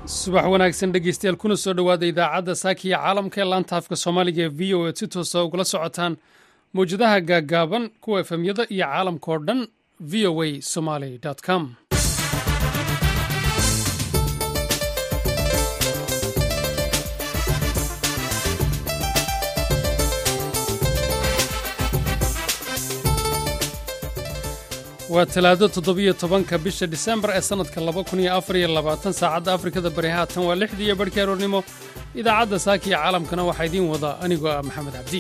subax wanaagsan dhegeystayaal kuna soo dhowaada idaacadda saakiya caalamka ee laanta afka soomaaliga ee v o ead si toosa ugula socotaan mawjadaha gaaggaaban kuwa efemyada iyo caalamka oo dhan v o a somaly com waa talaado toddobiyo tobanka bisha disembar ee sannadka laba kun iyo afar iyo labaatan saacadda afrikada bari haatan waa lixdii iyo barhkii aroornimo idaacadda saakiya caalamkana waxaa idiin wada anigoo ah maxamed cabdi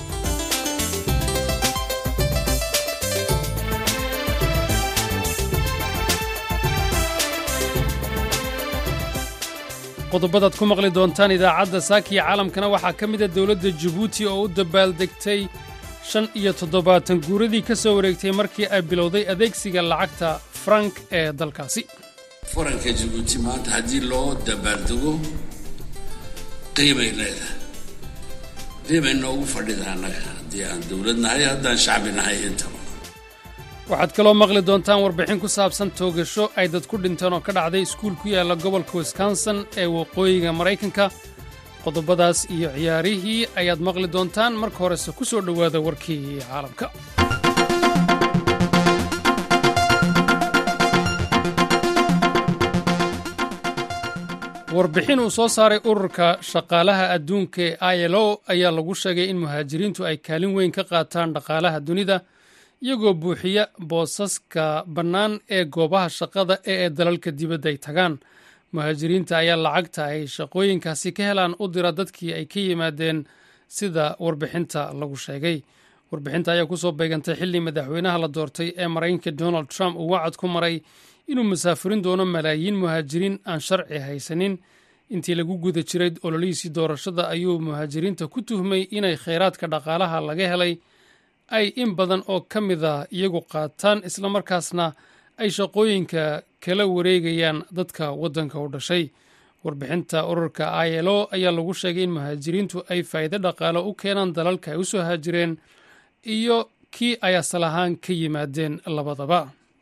qodobadaad ku maqli doontaan idaacadda saakiya caalamkana waxaa ka mida dowladda jabuuti oo u dabaaldegtay shan iyo toddobaatan guuradii ka soo wareegtay markii ay bilowday adeegsiga lacagta frank ee dalkaasi faranka jabuuti maanta haddii loo dabaaldego qiimay leedahay qiimay noogu fadhida annaga haddii aan dowlad nahay haddaan shacbi nahay intaba waxaad kaloo maqli doontaan warbixin ku saabsan toogasho ay dad ku dhinteen oo ka dhacday iskuul ku yaalla gobolka wisconsin ee waqooyiga maraykanka qodobadaas iyo ciyaarihii ayaad maqli doontaan marka horese ku soo dhowaada warkii caalamka warbixin uu soo saaray ururka shaqaalaha adduunka ee i l o ayaa lagu sheegay in muhaajiriintu ay kaalin weyn ka qaataan dhaqaalaha dunida iyagoo buuxiya boosaska bannaan ee goobaha shaqada ee ee dalalka dibadda ay tagaan muhaajiriinta ayaa lacagta ay shaqooyinkaasi ka helaan u dira dadkii ay ka yimaadeen sida warbixinta lagu sheegay warbixinta ayaa kusoo beegantay xilli madaxweynaha la doortay ee maraykanka donald trump uu wacad ku maray inuu masaafurin doono malaayiin muhaajiriin aan sharci haysanin intii lagu guda jiray ololihiisii doorashada ayuu muhaajiriinta ku tuhmay inay khayraadka dhaqaalaha laga helay ay in badan oo ka mid a iyagu qaataan islamarkaasna ay shaqooyinka kala wareegayaan dadka waddanka u dhashay warbixinta ururka i l o ayaa lagu sheegay in muhaajiriintu ay faa'iido dhaqaalo u keenaan dalalka ay u soo haajireen iyo kii ay asal ahaan ka yimaadeen labadaba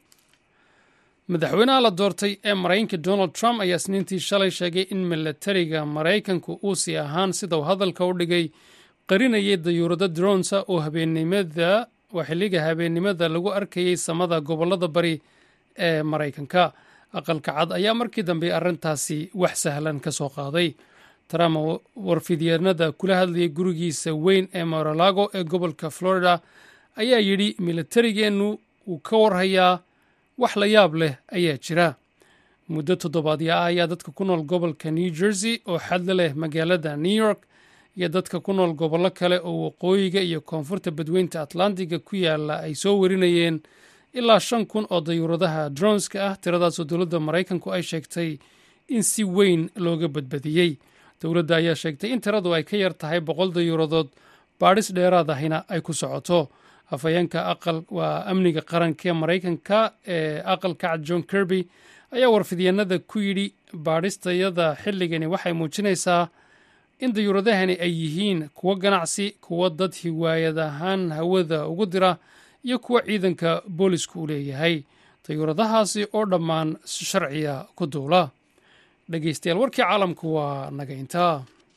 madaxweynaha la doortay ee maraykanka donald trump ayaa isniintii shalay sheegay in milatariga maraykanku uu sii ahaan sida uu hadalka u dhigay qarinayay dayuurado dronsa oo habeennimada waa xilliga habeennimada lagu arkayay samada gobollada bari ee maraykanka aqalka cad ayaa markii dambe arrintaasi wax sahlan ka soo qaaday trump warfidyeennada kula hadlayay gurigiisa weyn ee moralago ee gobolka florida ayaa yidhi milatarigeennu wuu ka warhayaa wax la yaab leh ayaa jira muddo toddobaadya ah ayaa dadka ku nool gobolka new jersey oo xadla leh magaalada new york iyo dadka ku nool gobollo kale oo waqooyiga iyo koonfurta badweynta atlantiga ku yaala ay soo warinayeen ilaa shan kun oo dayuuradaha dronska ah tiradaasoo dowladda maraykanku ay sheegtay in si weyn looga badbadiyey dowladda ayaa sheegtay in tiradu ay ka yar tahay boqol dayuuradood baadhis dheeraad ahina ay ku socoto afhayeenka aqal waa amniga qaranka ee maraykanka ee aqalka cad john kirby ayaa warfidyeennada ku yidhi baadhistayada xilligani waxay muujinaysaa in dayuuradahani ay yihiin kuwo ganacsi kuwo dad hiwaayad ahaan hawada ugu dira iyo kuwa ciidanka boolisku u leeyahay dayuuradahaasi oo dhammaan si sharciya ku duula dhegeystayaal warkii caalamku waa naga intaa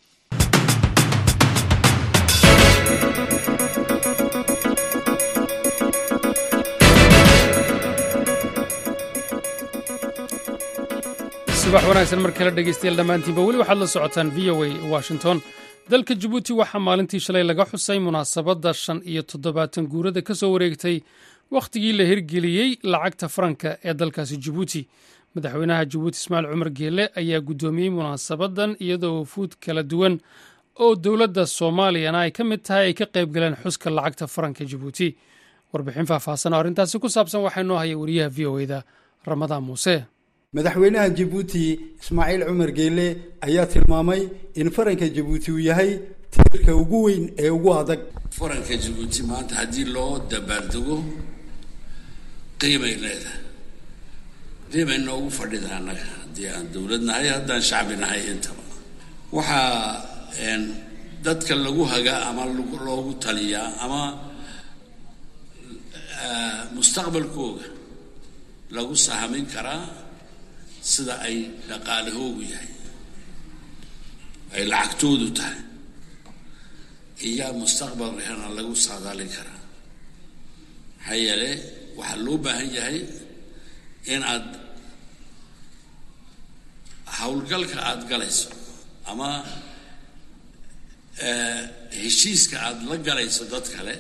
subax wanaagsan mar kale dhegeystayaal dhammaantiinba weli waxaad la socotaan v o a washington dalka jabuuti waxaa maalintii shalay laga xusay munaasabadda shan iyo toddobaatan guurada ka soo wareegtay wakhtigii la hirgeliyey lacagta faranka ee dalkaasi jabuuti madaxweynaha jabuuti ismaaciil cumar geele ayaa guddoomiyey munaasabaddan iyadoo wafuud kala duwan oo dowladda soomaaliyana ay ka mid tahay ay ka qayb galeen xuska lacagta faranka jabuuti warbixin faahfaahsan oo arrintaasi ku saabsan waxaa noo haya wariyaha v o eda ramadaan muuse madaxweynaha jabuuti ismaaciil cumar geele ayaa tilmaamay in faranka jabuuti uu yahay tiirka ugu weyn ee ugu adag faranka jabuuti maanta haddii loo dabaaldego qiimay leedahay qiimay noogu fadhida annaga haddii aan dowlad nahay haddaan shacbi nahay intaba waxaa dadka lagu hagaa ama loogu taliyaa ama mustaqbalkooga lagu sahamin karaa sida ay dhaqaalahoogu yahay ay lacagtoodu tahay iyaa mustaqbalkana lagu saadaalin karaa maxaa yeele waxaa loo baahan yahay in aad howlgalka aada galayso ama heshiiska aada la galayso dad kale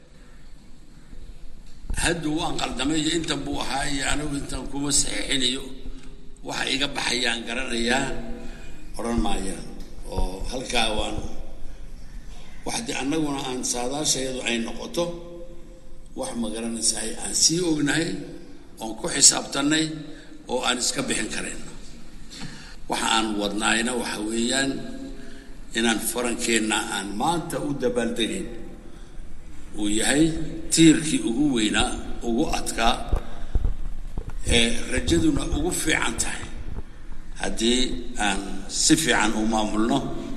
hadduu waan qaldamay iyo intan buu ahaa iyo anigu intan kuma saxiixinayo waxa iga baxayaan garanayaa odhan maayaan oo halkaa waan waxdii annaguna aan saadaashayadu ay noqoto wax ma garanaysaay aan sii ognahay oon ku xisaabtannay oo aan iska bixin karayno waxa aan wadnaayna waxa weeyaan inaan farankeenna aan maanta u dabaaldegayn uu yahay tiirkii ugu weynaa ugu adkaa ee rajaduna ugu fiican tahay haddii aan si fiican u maamulno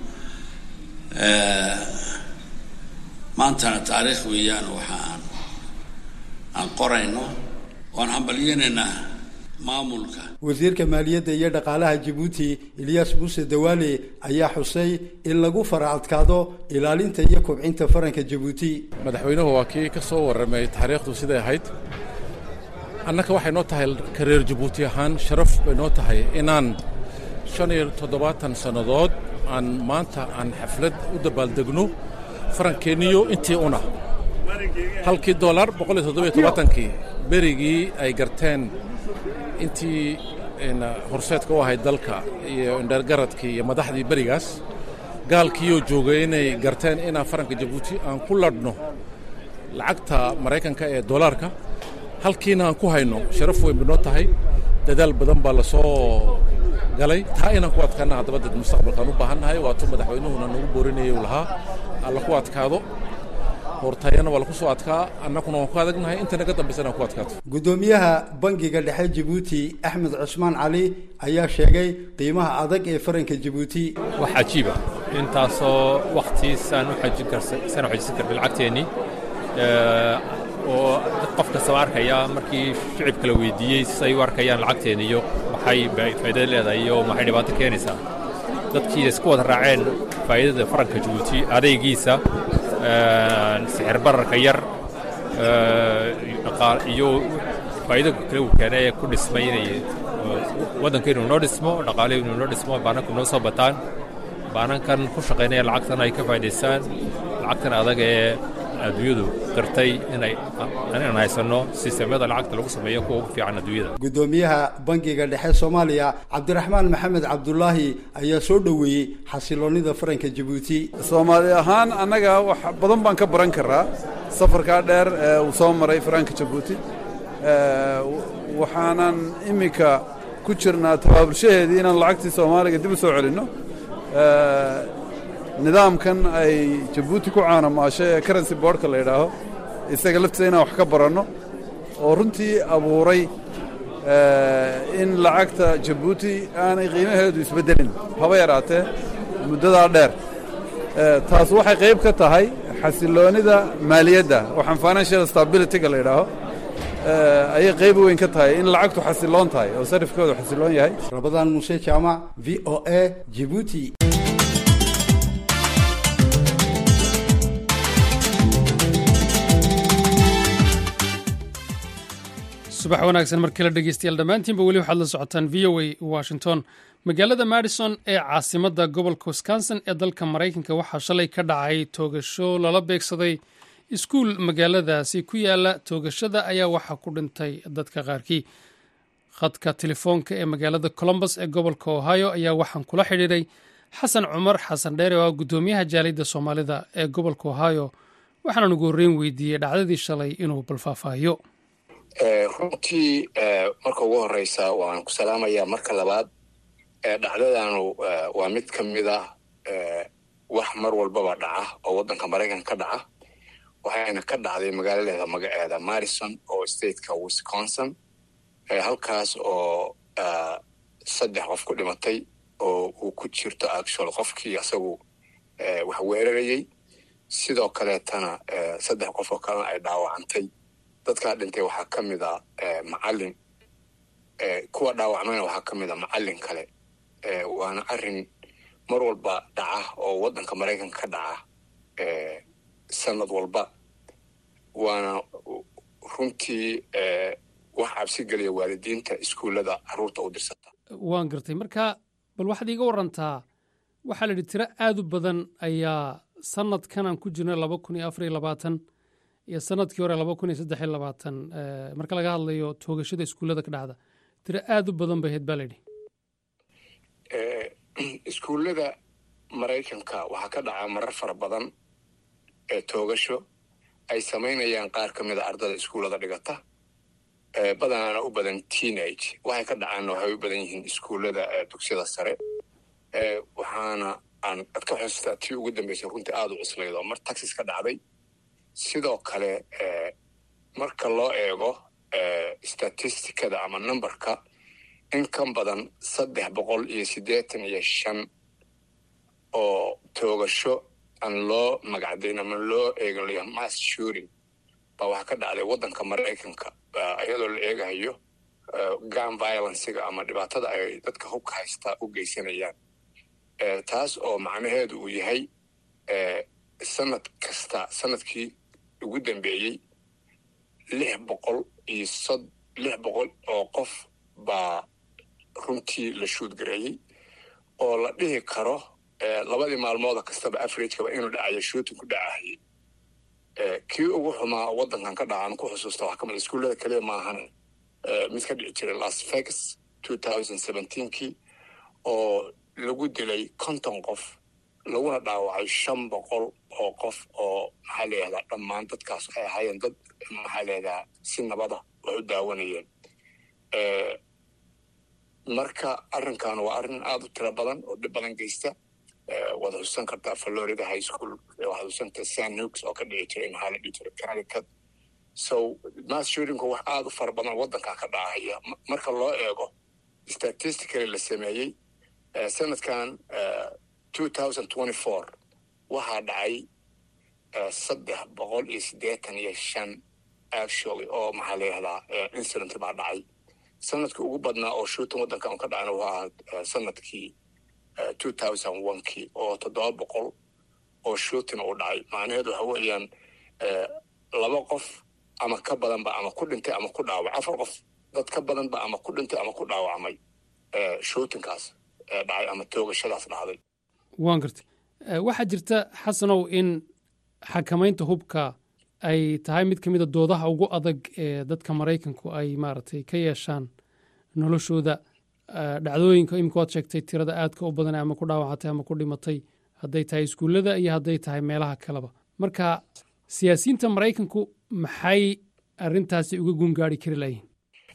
maantana taariikh weeyaan waxa aan aan qorayno oan hambalyeynaynaa maamulka wasiirka maaliyadda iyo dhaqaalaha jabuuti ilyas muuse dawaale ayaa xusay in lagu fara adkaado ilaalinta iyo kobcinta faranka jabuuti madaxweynuhu waa kii ka soo warramay taariikhdu siday ahayd annaka waxay noo tahay ka reer jabuuti ahaan sharaf bay noo tahay inaan shan iyo toddobaatan sannadood aan maanta aan xaflad u dabaaldegno farankeeniyo intii una halkii dolar boqol iyo toddobiyo tobaatankii berigii ay garteen intii horseedka u ahayd dalka iyo indhergaradkii iyo madaxdii berigaas gaalkiiyoo joogay inay garteen inaan faranka jabuuti aan ku ladhno lacagta maraykanka ee dolaarka halkiina aan ku hayno sharaf weyn bay noo tahay dadaal badan baa la soo galay taa inaan ku adkaana haddaba dad mustaqbalkaan u baahannahay waatuu madaxweynuhuna nagu boorinayay u lahaa alla ku adkaado hortayana waa laku soo adkaa annakuna waan ku adagnahay inta naga dambaysana aan ku adkaato guddoomiyaha bangiga dhexe jabuuti axmed cusmaan cali ayaa sheegay qiimaha adag ee faranka jabuuti wax cajiiba intaasoo wakhtiisaan u xajin karsaan u xajisan karna lacagteennii oo qof kastaba arkaya markii shicibka la weydiiyey say u arkayaan lacagteena iyo maxay faa'iidada leedahay iyo maxay dhibaato keenaysaa dadkii isku wada raaceen faa'iidada faranka jabuuti adaygiisa sixir bararka yar iyo faa'iido kale uu keenay ee ku dhismay inay waddankeenu noo dhismo dhaqaalehenu noo dhismo baananku noo soo bataan baanankan ku shaqaynaya lacagtan ay ka faa'idaystaan lacagtan adag ee adduunyadu qirtay inay inaan haysanno sistemyada lacagta lagu sameeyo kuwa ugu fiican adduunyada guddoomiyaha bangiga dhexe soomaaliya cabdiraxmaan maxamed cabdulaahi ayaa soo dhoweeyey xasiloonnida faranka jabuuti soomaali ahaan annaga wax badan baan ka baran karaa safarkaa dheer ee uu soo maray faranka jabuuti waxaanan iminka ku jirnaa tabaabulshaheedii inaan lacagtii soomaaliga dib u soo celinno nidaamkan ay jabuuti ku caanamaashay ee karency boardka la yidhaaho isaga laftiisa inaan wax ka baranno oo runtii abuuray in lacagta jabuuti aanay qiimaheedu isbeddelin haba yaraatee muddadaa dheer taas waxay qayb ka tahay xasiloonnida maaliyadda waxaan financial stabilityga la yidhaaho ayay qayb weyn ka tahay in lacagtu xasiloon tahay oo sarifkoodu xasiloon yahay rabadaan muuse jaamac v o a jibuuti subax wanaagsan markii la dhegeystayaal dhammaantiinba weli waxaad la socotaan v o a washington magaalada madison ee caasimadda gobolka wisconsin ee dalka maraykanka waxaa shalay ka dhacay toogasho lala beegsaday iskuul magaaladaasi ku yaala toogashada ayaa waxaa ku dhintay dadka qaarkii khadka telefoonka ee magaalada colombus ee gobolka ohio ayaa waxaan kula xidhiiray xasan cumar xasan dheere oo ah guddoomiyaha jaaliyadda soomaalida ee gobolka ohio waxaanan ugu horreyn weydiiyey dhacdadii shalay inuu balfaahfaahiyo runtii marka ugu horeysa waan ku salaamayaa marka labaad dhacdadanu waa mid ka mid ah wax mar walbaba dhaca oo waddanka maraykanka ka dhaca waxayna ka dhacday magaaladeeda magaceeda marison oo stateka wisconsin halkaas oo saddex qof ku dhimatay oo uu ku jirto actual qofkii asagu wax weerarayey sidoo kaleetana saddex qof oo kalena ay dhaawacantay dadkaa dhintay waxaa ka mid a macalin kuwa dhaawacmayna waxaa ka mid a macallin kale waana arrin mar walba dhaca oo waddanka maraykanka ka dhaca sanad walba waana runtii wax cabsi geliya waalidiinta iskuullada carruurta u dirsata waan gartay marka bal waxaad iiga warantaa waxaa la yidhi tiro aad u badan ayaa sanadkan aan ku jirna laba kun iyo afar iyo labaatan iyo sanadkii hore laba kun iyo saddex iyo labaatan marka laga hadlayo toogashada iskuullada ka dhacda tiro aad u badan bay ahayd baa la yidhi iskuullada maraykanka waxaa ka dhaca marar fara badan ee toogasho ay samaynayaan qaar ka mid a ardada iskuullada dhigata badanaana u badan teenage waxay ka dhacaanna waxay u badan yihiin iskuullada dugsiyada sare waxaana aan ad ka xustaa tii ugu dambeysay runtii aada u cuslayd oo mar taxis ka dhacday sidoo kale marka loo eego statistikada ama numberka in kan badan saddex boqol iyo siddeetan iyo shan oo toogasho aan loo magacdayn ama loo eeganayo mass shooting baa waxaa ka dhacday waddanka maraykanka iyadoo la eegahayo gun violencega ama dhibaatada ay dadka hubka haystaa u geysanayaan taas oo macnaheedu uu yahay sanad kasta sanadkii ugu dambeeyey lix boqol iyo sod lix boqol oo qof baa runtii la shuudgareeyey oo la dhihi karo labadii maalmooda kastaba averagekaba inuu dhacayo shooting ku dhacahayay kii ugu xumaa waddankan ka dhaca aan ku xusuusta wax kamid iskuullada kaliya maahan mid ka dhici jiray las vegas two thousand seventeenkii oo lagu dilay konton qof laguna dhaawacay shan boqol oo qof oo maxaa layihahdaa dhammaan dadkaas waxay ahaayeen dad maxaa layihahdaa si nabada wax u daawanayeen marka arrinkan waa arrin aada u tiro badan oo dhib badan geysta waad xusuusan kartaa florida high school waxaad xusuusan kartaa san nukes oo ka dhici jiray maxaa la dhihi jiray connecticut so mass shootingku wax aada u fara badan waddankan ka dhacaya marka loo eego statistically la sameeyey sanadkan two thousand twenty four waxaa dhacay saddex boqol iyo siddeetan iyo shan actually oo maxaa la yihahdaa incident baa dhacay sanadkii ugu badnaa oo shooting waddankan ka dhacana wuxuu ahaa sanadkii two thousand onekii oo toddoba boqol oo shooting uu dhacay macnaheedu waxa weeyaan laba qof ama ka badanba ama ku dhintay ama ku dhaawacay afar qof dad ka badanba ama ku dhintay ama ku dhaawacmay shootingkaas dhacay ama toogashadaas dhacday waan gartay waxaa jirta xasanow in xakamaynta hubka ay tahay mid ka mida doodaha ugu adag ee dadka maraykanku ay maaragtay ka yeeshaan noloshooda dhacdooyinka imika waad sheegtay tirada aadka u badan ama ku dhaawacatay ama ku dhimatay hadday tahay iskuullada iyo hadday tahay meelaha kaleba marka siyaasiyiinta maraykanku maxay arrintaasi uga gungaari kari layihin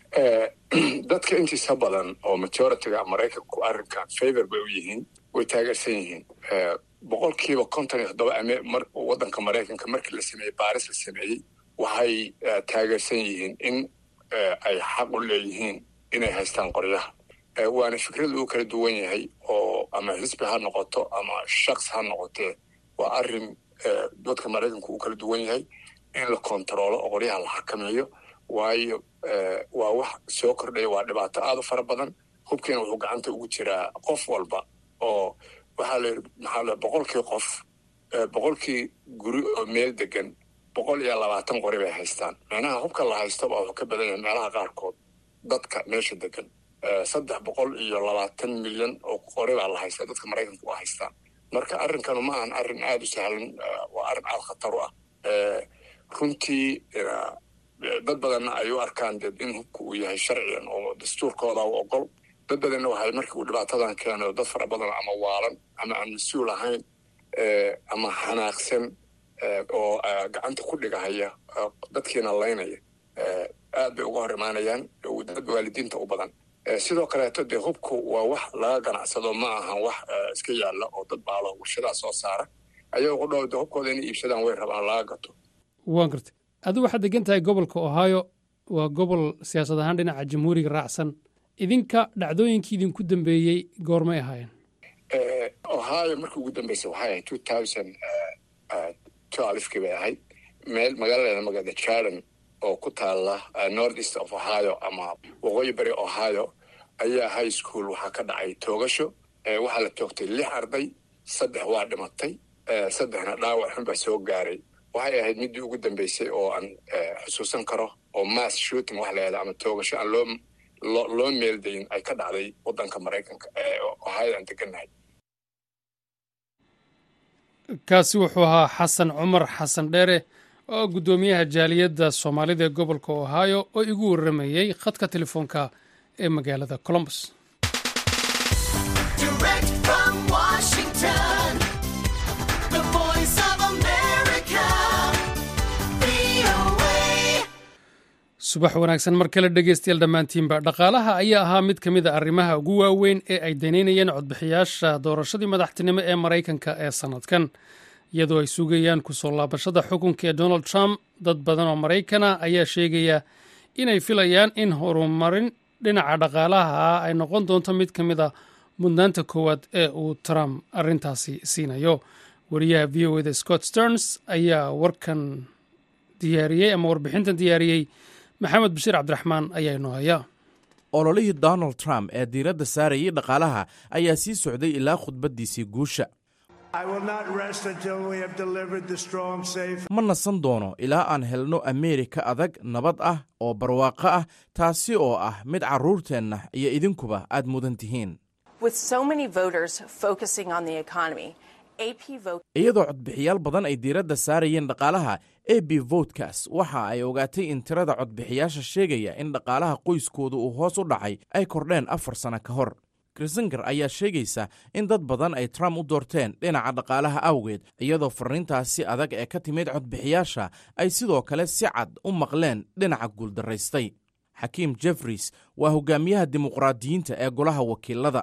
dadka intiisa badan oo majoritiga maraykanku arrinkan favor bay u yihiin way taageersan yihiin boqolkiiba konton iyo toddoba waddanka maraykanka markii la sameeyey baaris la sameeyey waxay taageersan yihiin in ay xaq u leeyihiin inay haystaan qoryaha waana fikrad uu kala duwan yahay oo ama xisbi ha noqoto ama shaks ha noqotee waa arrin dadka maraykanku uu kala duwan yahay in la kontaroolo oo qoryaha la xakameeyo waayo waa wax soo kordhaya waa dhibaato aada u fara badan hubkiina wuxuu gacanta ugu jiraa qof walba oo waxaa la maxaa la boqolkii qof boqolkii guri oo meel degan boqol iyo labaatan qori bay haystaan macnaha hubka la haysto baa wuxuu ka badan yahay meelaha qaarkood dadka meesha degan saddex boqol iyo labaatan milyan oo qori baa la haystaa dadka maraykanka waa haystaan marka arrinkanu ma ahan arrin aada u sahlan waa arrin aada khatar u ah runtii dad badanna ay u arkaan dee in hubka uu yahay sharcigan oo dastuurkooda u ogol dad badanna waxay markii uu dhibaatadan keeno dad fara badan ama waalan ama aan mas-uul ahayn ama xanaaqsan oo gacanta ku dhigahaya dadkiina laynaya aad bay uga hor imaanayaan dad waalidiinta u badan sidoo kaleeto dee hubku waa wax laga ganacsado ma ahan wax iska yaalla oo dad baalo warshadaa soo saara ayagoo ku dhow de hubkooda inay iibsadaan way rabaan laga gato waan gartay adigu waxaad degan tahay gobolka ohio waa gobol siyaasad ahaan dhinaca jamhuuriga raacsan idinka dhacdooyinkii idinku dambeeyey goormay ahaayeen ohio markii ugu dambeysay waxay ahayd two thousand twelfkii bay ahayd meel magaalada magaalada jarden oo ku taalla north east of ohio ama waqooyi bari ohio ayaa high school waxaa ka dhacay toogasho waxaa la toogtay lix arday saddex waa dhimatay saddexna dhaawac xun baa soo gaaray waxay ahayd middii ugu dambeysay oo aan xusuusan karo oo mass shooting wax layahda ama toogasho aan loo loo loo meeldayin ay ka dhacday waddanka maraykanka ohio aan degannahay kaasi wuxuu ahaa xasan cumar xasan dheere oo guddoomiyaha jaaliyadda soomaalida ee gobolka ohio oo igu warramayey khadka telefoonka ee magaalada colombus subax wanaagsan mar kale dhegeystayaal dhammaantiinba dhaqaalaha ayaa ahaa mid ka mid a arrimaha ugu waaweyn ee ay daneynayeen codbixiyaasha doorashadii madaxtinimo ee maraykanka ee sannadkan iyadoo ay sugayaan kusoo laabashada xukunka ee donald trump dad badan oo maraykana ayaa sheegaya inay filayaan in horumarin dhinaca dhaqaalaha ay noqon doonto mid ka mid a mudnaanta koowaad ee uu trump arrintaasi siinayo wariyaha v o eda scott sterns ayaa warkan diyaariyey ama warbixintan diyaariyey maxamed bashiir cabdiraxmaan ayaa inoo haya ololihii donald trump ee diiradda saarayay dhaqaalaha ayaa sii socday ilaa khudbaddiisii guusha ma nasan doono ilaa aan helno ameerika adag nabad ah oo barwaaqo ah taasi oo ah mid carruurteenna iyo idinkuba aad mudan tihiin iyadoo codbixiyaal badan ay diiradda saarayeen dhaqaalaha a b votkas waxa ay ogaatay in tirada codbixiyaasha sheegaya in dhaqaalaha qoyskooda uu hoos u dhacay ay kordheen afar sano ka hor krisingar ayaa sheegaysa in dad badan ay trump u doorteen dhinaca dhaqaalaha awgeed iyadoo farriintaasi adag ee ka timid codbixiyaasha ay sidoo kale si cad u maqleen dhinaca guuldaraystay xakiim jeffries waa hogaamiyaha dimuqraadiyiinta ee golaha wakiilada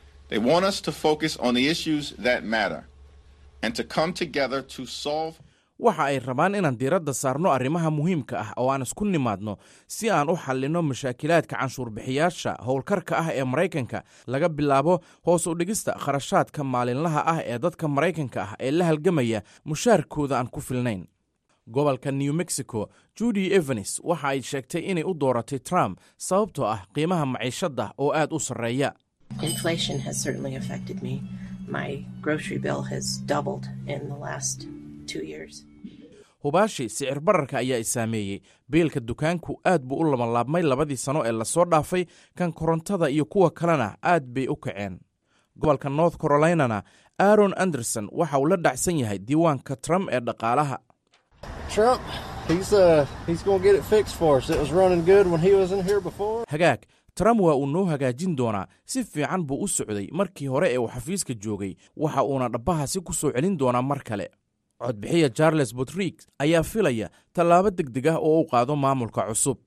waxa ay rabaan inaan diiradda saarno arrimaha muhiimka ah oo aan isku nimaadno si aan u xallinno mashaakilaadka canshuurbixiyaasha howlkarka ah ee maraykanka laga bilaabo hoos u dhigista kharashaadka maalinlaha ah ee dadka maraykanka ah ee la halgamaya mushaarkooda aan ku filnayn gobolka new mexico judy evanes waxa ay sheegtay inay u dooratay trump sababtoo ah qiimaha maciishadda oo aad u sarreeya hubaashi sicir bararka ayaa i saameeyey biilka dukaanku aad buu u labanlaabmay labadii sano ee lasoo dhaafay kan korontada iyo kuwa kalena aad bay u kaceen gobolka north carolinana aaron anderson waxa uu la dhacsan yahay diiwaanka trump ee dhaqaalaha hagaag trump waa uu noo hagaajin doonaa si fiican buu u socday markii hore ee uu xafiiska joogay waxa uuna dhabbahasi ku soo celin doonaa mar kale codbixiya charles botrig ayaa filaya tallaabo deg deg ah oo u qaado maamulka cusub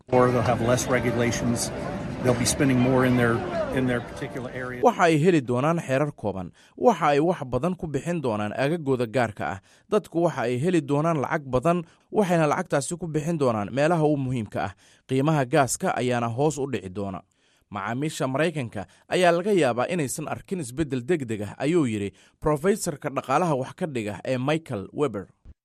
waxa ay heli doonaan xeerar kooban waxa ay wax badan ku bixin doonaan aagagooda gaarka ah dadku waxa ay heli doonaan lacag badan waxayna lacagtaasi ku bixin doonaan meelaha u muhiimka ah qiimaha gaaska ayaana hoos u dhici doona macaamiisha maraykanka ayaa laga yaabaa inaysan arkin isbeddel deg deg ah ayuu yidhi brofesorka dhaqaalaha wax ka dhiga ee michael weber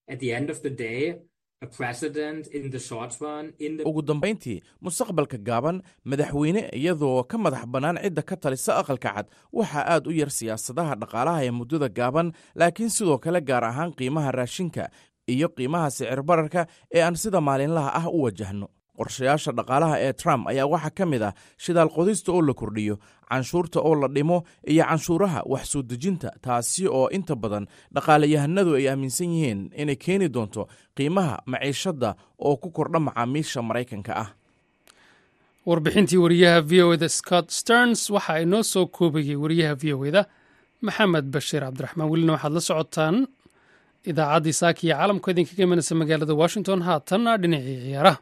ugu dambayntii mustaqbalka gaaban madaxweyne iyadoo ka madax bannaan cidda ka talisa aqalka cad waxaa aad u yar siyaasadaha dhaqaalaha ee muddada gaaban laakiin sidoo kale gaar ahaan qiimaha raashinka iyo qiimaha sicir bararka ee aan sida maalinlaha ah u wajahno qorshayaasha dhaqaalaha ee trump ayaa waxaa ka mid ah shidaal qodista oo la kordhiyo canshuurta oo la dhimo iyo canshuuraha wax soo dejinta taasi oo inta badan dhaqaalayahanadu ay aaminsan yihiin inay keeni doonto qiimaha maciishadda oo ku kordha macaamiisha maraykanka ah warbixintii wariyaha v o eda scott sterns waxa ay noo soo koobayey wariyaha v o eda maxamed bashiir cabdiraxmaan welina waxaad la socotaan idaacaddii saaka iyo caalamka idinkaga imanaysa magaalada washington haatanna dhinacii ciyaaraha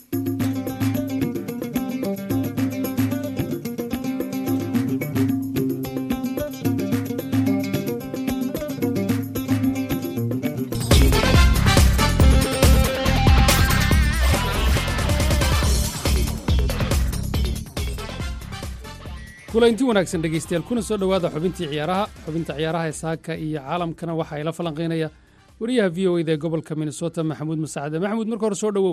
kulanti wanaagsan dhegeystayaal kuna soo dhowaada xubintii ciyaaraha xubinta ciyaaraha ee saaka iyo caalamkana waxa ay la falanqaynaya wariyaha v o eda ee gobolka minnesota maxamuud masaacade maxamuud marka hore soo dhowow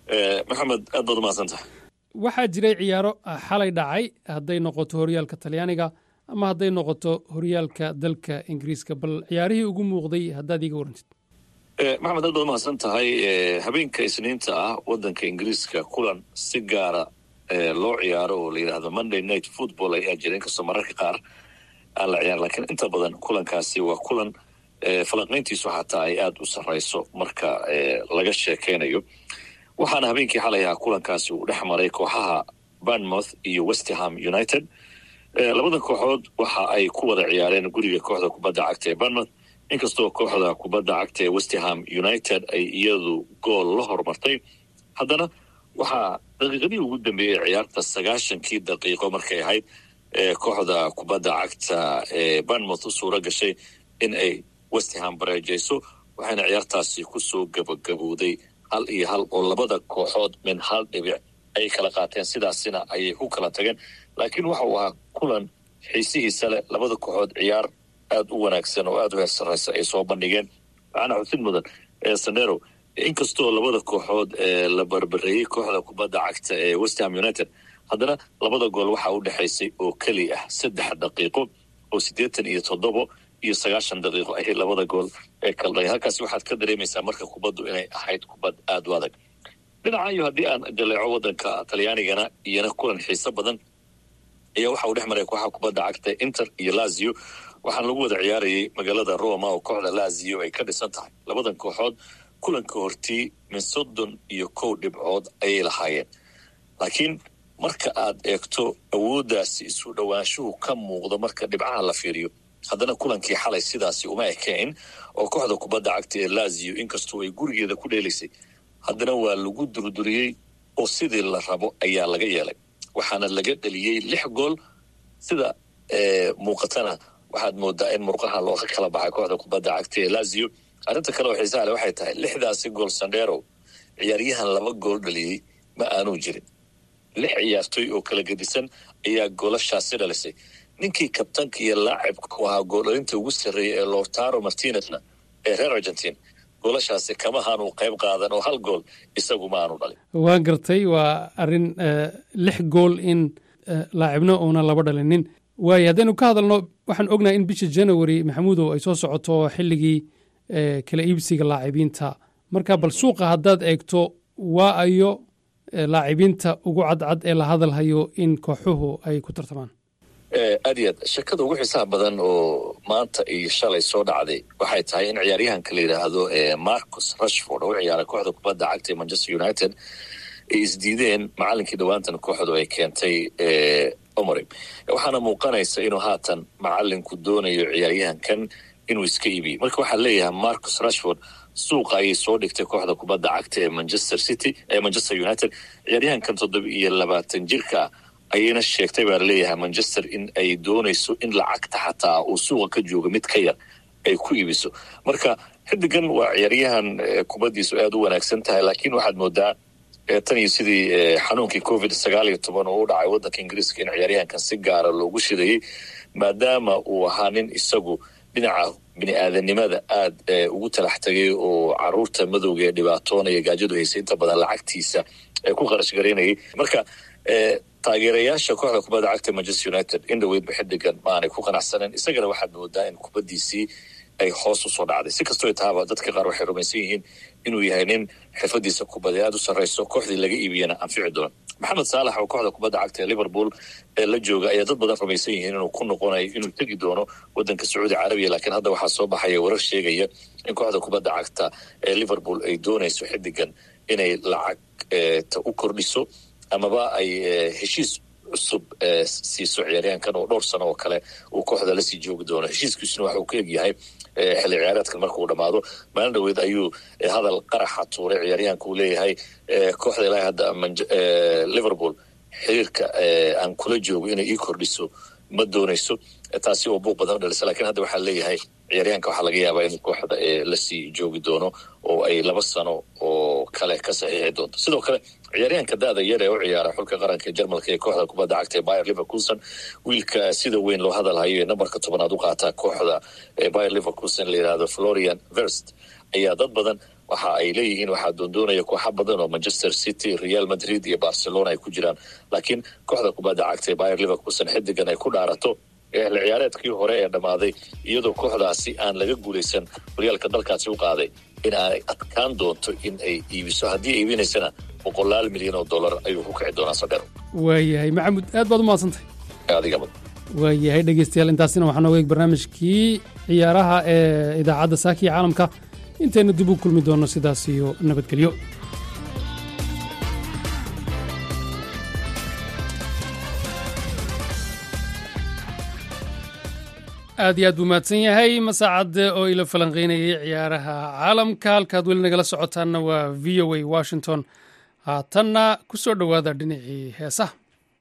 maxamed aad baad umahadsantaha waxaa jiray ciyaaro xalay dhacay hadday noqoto horyaalka talyaaniga ama hadday noqoto horyaalka dalka ingiriiska bal ciyaarihii ugu muuqday haddaad iiga warantid maxamed aad baad umahadsan tahay habeenka isniinta ah waddanka ingiriiska kulan si gaara loo ciyaaro oo la yidhaahdo monday night football ayaa jira inkastoo mararka qaar aan la ciyaar lakiin inta badan kulankaasi waa kulan falanqayntiisu xataa ay aada u sarrayso marka laga sheekeynayo waxaana habeenkii xalay ahaa kulankaasi uu dhex maray kooxaha barnmouth iyo westerham united labadan kooxood waxa ay ku wada ciyaareen guriga kooxda kubadda cagta ee barnmouth inkastoo kooxda kubadda cagta ee westerham united ay iyadu gool la hormartay haddana waxaa daqiiqadii ugu dambeeyey ciyaarta sagaashankii daqiiqo markay ahayd kooxda kubadda cagta ee barnmouth u suura gashay in ay westerham bareejayso waxayna ciyaartaasi kusoo gabagabowday hal iyo hal oo labada kooxood min hal dhibic ayay kala qaateen sidaasina ayay ku kala tageen laakiin waxa uu ahaa kulan xiisihiisa leh labada kooxood ciyaar aada u wanaagsan oo aada u heer sarraysa ay soo bandhigeen waxaana xusid mudan sanero inkastoo labada kooxood la barbareeyey kooxda kubadda cagta ee westerham united haddana labada gool waxaa u dhexaysay oo keli ah saddex daqiiqo oo siddeetan iyo toddobo iyo sagaashan daqiiqo ahayd labada gool ee kaldhay halkaasi waxaad ka dareemaysaa marka kubaddu inay ahayd kubad aada u adag dhinacayo haddii aan jaleeco waddanka talyaanigana iyona kulan xiiso badan ayaa waxa uu dhex maray kooxaha kubadda cagta inter iyo lazio waxaana lagu wada ciyaarayay magaalada roma oo kooxda lazio ay ka dhisan tahay labadan kooxood kulanka hortii min soddon iyo kow dhibcood ayay lahaayeen laakiin marka aad eegto awooddaasi isu dhowaanshuhu ka muuqdo marka dhibcaha la fiiriyo haddana kulankii xalay sidaasi uma ekayn oo kooxda kubadda cagta ee lazio inkastoo ay gurigeeda ku dheelaysay haddana waa lagu durduriyey oo sidii la rabo ayaa laga yeelay waxaana laga dheliyey lix gool sida muuqatana waxaad moodaa in murqaha looga kala baxay kooxda kubadda cagta ee lazio arrinta kale oo xiisaha le waxay tahay lixdaasi gool sandheero ciyaaryahan laba gool dhaliyey ma aanuu jirin lix ciyaartoy oo kala gedisan ayaa goolashaasi dhalisay ninkii kabtanka iyo laacibka u ahaa gooldhalinta ugu sarreeyay ee lortaro martinezna ee reer argentine goolashaasi kama haanu qayb qaadan oo hal gool isagu ma aanu dhalin waa gartay waa arrin lix gool in laacibna uuna laba dhalinin waayo haddaynu ka hadalno waxaan ognahay in bisha january maxamuudow ay soo socoto xilligii kala iibsiga laacibiinta marka bal suuqa haddaad eegto waa ayo laacibiinta ugu cadcad ee la hadalhayo in kooxuhu ay ku tartamaan aad iyo aad shakada ugu xiisaha badan oo maanta iyo shalay soo dhacday waxay tahay in ciyaaryahanka la yidhaahdo marcus rashford oo u ciyaara kooxda kubadda cagta ee manchester united ay isdiideen macalinkii dhowaantan kooxdu ay keentay omory waxaana muuqanaysa inuu haatan macalinku doonayo ciyaaryahankan inuu iska iibiyo marka waxaa leeyahay marcus rashford suuqa ayay soo dhigtay kooxda kubadda cagta ee manchester city ee manchester united ciyaaryahankan toddoba iyo labaatan jirka ayayna sheegtay baa laleeyahay manchester in ay doonayso in lacagta xataa uu suuqa ka jooga mid ka yar ay ku iibiso marka xidigan waa ciyaaryahan kubaddiisu aada u wanaagsan tahay laakiin waxaad moodaa tan iyo sidii xanuunkii covid sagaal iyo toban oo u dhacay waddanka ingiriiska in ciyaaryahankan si gaara loogu shidayey maadaama uu ahaa nin isagu dhinaca bini aadanimada aada ugu talax tagay oo caruurta madowga ee dhibaatoonaya gaajadu haysay inta badan lacagtiisa ee ku qarash garaynayay marka taageerayaasha kooxda kubadda cagta manchester united in dhaweydba xidigan maanay ku qanacsaneen isagana waxaad moodaa in kubaddiisii ay hoos usoo dhacday si kastoo taaba dadka qaar waxay rumaysan yihiin inuu yahay nin xirfadiisa kubadee aada u sarrayso kooxdii laga iibiyana anfici doona maxamed saalax oo kooxda kubadda cagta ee liverpool ee la jooga ayaa dad badan rumaysan yihiin inuu ku noqonayo inuu tegi doono waddanka sacuudi carabiya laakiin hadda waxaa soo baxaya warar sheegaya in kooxda kubadda cagta ee liverpool ay doonayso xidigan inay lacag ta u kordhiso amaba ay heshiis cusub siiso ciyaaryahankan oo dhowr sano oo kale uu kooxda lasii joogi doono heshiiskiisuna waxuu ka egyahay xilli ciyaareedkan marka uu dhammaado maalin dhaweed ayuu hadal qaraxa tuuray ciyaaryahanka uu leeyahay kooxda ilaahay hadda liverpool xiriirka aan kula joogo inay ii kordhiso ma doonayso taasi oo buuq badan u dhalisa lakiin hadda waxaa leeyahay ciyaaryahanka waxaa laga yaabaa inuu kooxda lasii joogi doono oo ay laba sano oo kale ka saxiixi doonto sidoo kale ciyaaryahanka da-da yar ee u ciyaara xulka qaranka ee jarmalka ee kooxda kubadda cagta ee bayer liverkuson wiilka sida weyn loo hadalhayo ee nambarka tobanaad u qaataa kooxda bayer liverkuson la yidhahdo florian verst ayaa dad badan waxa ay leeyihiin waxaa doondoonaya kooxa badan oo manchester city real madrid iyo barcelona ay ku jiraan laakiin kooxda kubadda cagta ee bayer liverkuson xidigan ay ku dhaarato eehla ciyaareedkii hore ee dhammaaday iyadoo kooxdaasi aan laga guulaysan horyaalka dalkaasi u qaaday in ay adkaan doonto in ay iibiso haddii iibinaysana boqolaal milyan oo dollar ayuu ku kici doonaa sadheer waayahay maxamud aad baad u mahadsantahay adigaba waayahay dhegeystayaal intaasina waxaa nooga eeg barnaamijkii ciyaaraha ee idaacadda saakiya caalamka intaynu dib u kulmi doonno sidaas iyo nabadgelyo aad iyo aad buu mahadsan yahay masaacadde oo ila falanqaynayay ciyaaraha caalamka halkaad weli nagala socotaanna waa v o a washington haatanna ku soo dhowaada dhinacii heesaha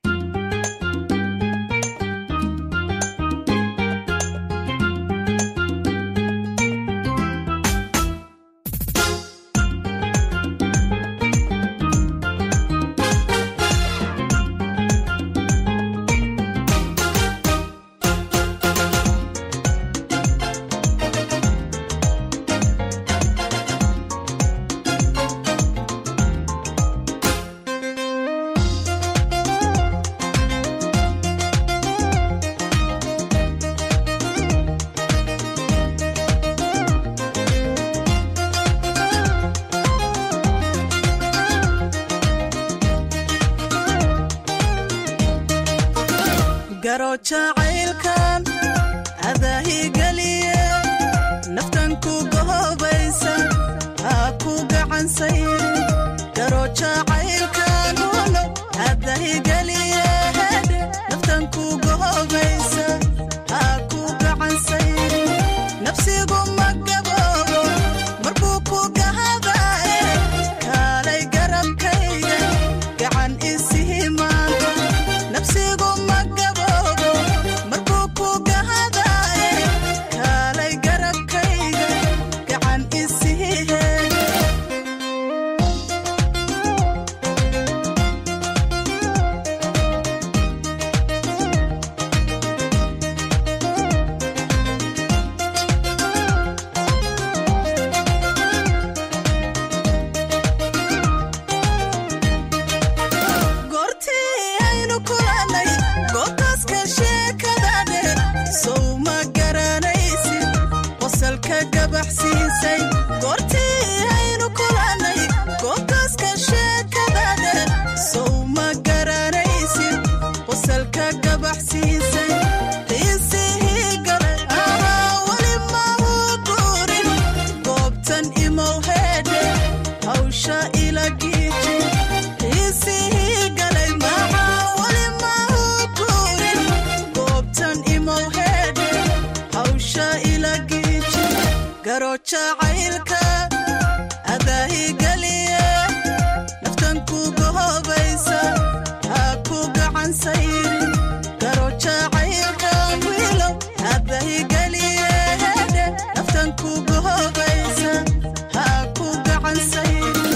garo jacaylkan adaahigeliye naftan ku gohobaysa haa ku gacansayri garo jacaylkan uno adaahigeliye hedhe naftan ku gohobaysa haa ku gacansayri nafsigu ma gaboobo markuu ku gahadaaye kaalay garabkayga gacan isihi maanta nafsigu ma gaboobo markuu ku gahadaaye kaalay garabkayga gacan isihi heega goortii aynu kulannay goobtaaska sheekada dheer sow ma garanaysid qosalka gabaxsiisay goortii aynu kulannay goobtaaska sheekada dheer sow ma garanaysid qosalka gabaxsiisay qiisihii galay ahaa weli mahu guurin goobtan imow heedhe hawsha ila giiji qiisihii galay maxaa weli mahu guurin goobtan imow heedhe hawsha ila giiji garo jacaylka adaahigeliye naftan ku gohobaysa haa ku gacan sayrin garo jacaylka wiilow adaahigeliye hedhe naftan ku gohobaysa haa ku gacan sayrin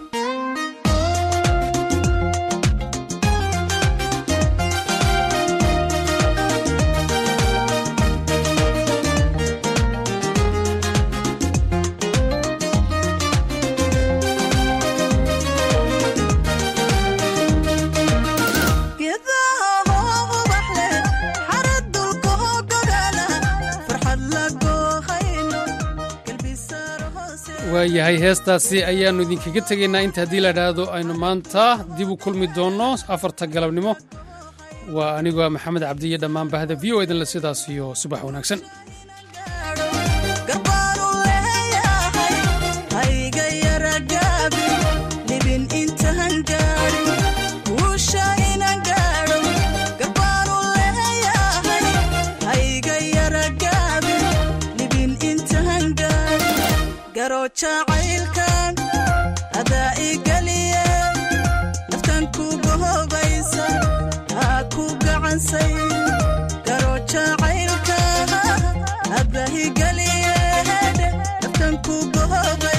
geedaha hoo ubax leh xarad dulka hoo gogaala farxad la goohayno galbisaar hoose waayahay heestaasi ayaannu idinkaga tegaynaa inta haddii la idhaahdo aynu maanta dib u kulmi doonno afarta galabnimo waa anigoo ah maxamed cabdi iyo dhammaan bahda v o idinle sidaas iyo subax wanaagsan garbaanu leeyahay hayga yara gaabi libin intaan gaadhin guusha inaan gaadho garbaanu leeyahay hayga yara gaabi libin intaan gaadhin garo jacaylkan adaa igeliye naftan ku gohobaysa haa ku gacansay garo jacaylka adahigeliye hedhe naftan ku gohoba